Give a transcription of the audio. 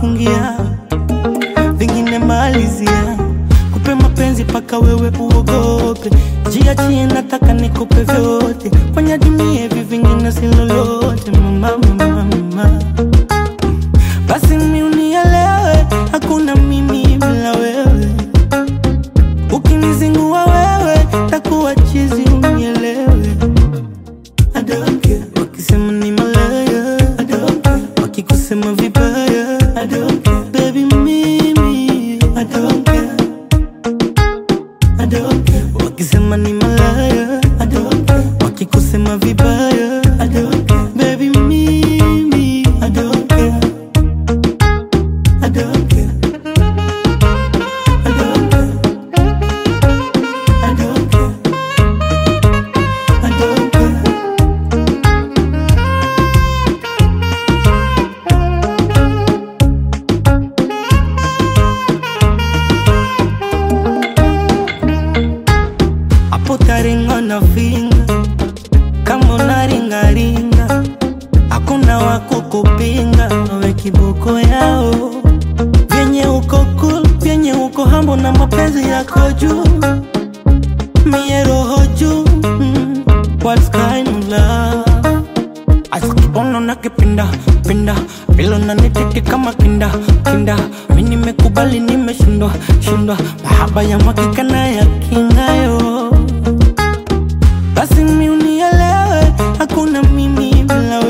fungia vingine malizia kupe mapenzi paka wewe uogope jiachie nataka nikupe vyote fanya dunia hivi vingine si lolote mama, mama, mama. basi mi unielewe hakuna mimi bila wewe ukinizingua wewe takuwa chizi unielewe I don't care. wakisema ni malaya I don't care. wakikusema vibaya I don't care. baby mimi I don't care. I don't care. wakisema ni malaya I don't care. wakikusema vibaya I don't care. baby mimi I don't care. I don't care. I don't care. I don't care. I don't care. hapo taringa na finga kama unaringaringa hakuna wakukupinga we kiboko yao vyenye uko cool vyenye uko hambo na mapenzi yako juu mie roho juu mm, what kind of love Asikibono na kipinda pinda Bilo na nititi kama kinda kinda Mi nimekubali nimeshindwa shindwa Mahaba ya mwakika na ya kingayo Basi mi unielewe Hakuna mimi bila